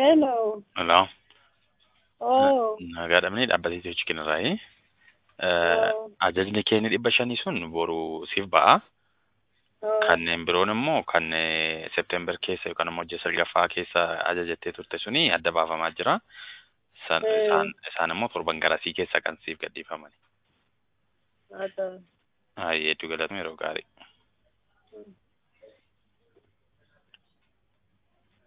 Hello. Hello. Oh. Nagaadhamni dhaabbatee hojii kennarraayi. Oh. Ajajni keenya dhibba shanii sun boru siif ba'a. Oh. Kanneen biroon immoo kan September keessa yookaan immoo ji'a salgaffaa keessa ajajattee turte suni adda baafamaa jira. Isaan Eh. isaan- isaan immoo torban garasii keessa kan siif gadhiifamani. Haa ta'u. Hayyee hedduu galatoomi yeroo gaarii. Mm.